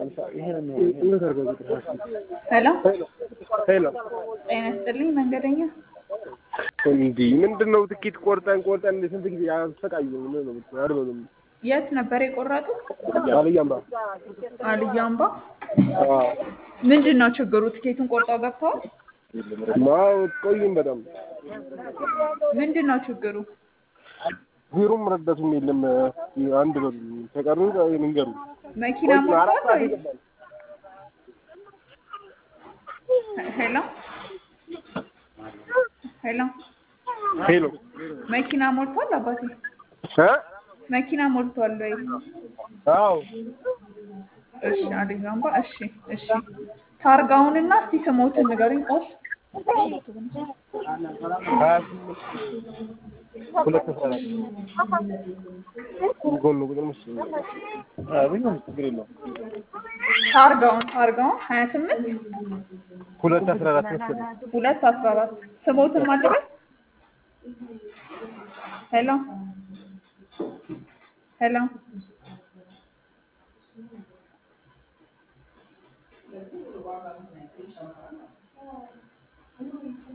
ሄሎ ሄሎ ጤና ይስጥልኝ መንገደኛ እንዲህ ምንድን ነው ትኬት ቆርጠን ቆርጠን ስንት ጊዜ ያሰቃዩ ነው ነው አይደለም የት ነበር የቆረጡት አልያምባ አልያ አምባ ምንድን ነው ችግሩ ትኬቱን ቆርጠው ገብተዋል ማው ቆይም በጣም ምንድን ነው ችግሩ ቢሮም ረዳቱም የለም አንድ በሉ ተቀሩ መንገሩ መኪና ሞልቷል ወይ ሄሎ ሄሎ ሄሎ መኪና ሞልቷል አባቴ እ መኪና ሞልቷል ወይ አዎ እሺ አልያ አምባ እሺ እሺ ታርጋውንና እስቲ ስሞትን ንገሩኝ ቆስ ሀያ ስምንት ሁለት አስራ አራት ጎን ቁጥር መሰለኝ አብኝ ችግር የለውም ታርጋውን ታርጋውን ሀያ ስምንት ሁለት አስራ አራት መሰለኝ ሁለት አስራ አራት ስሞትን ማለበት ሄሎ ሄሎ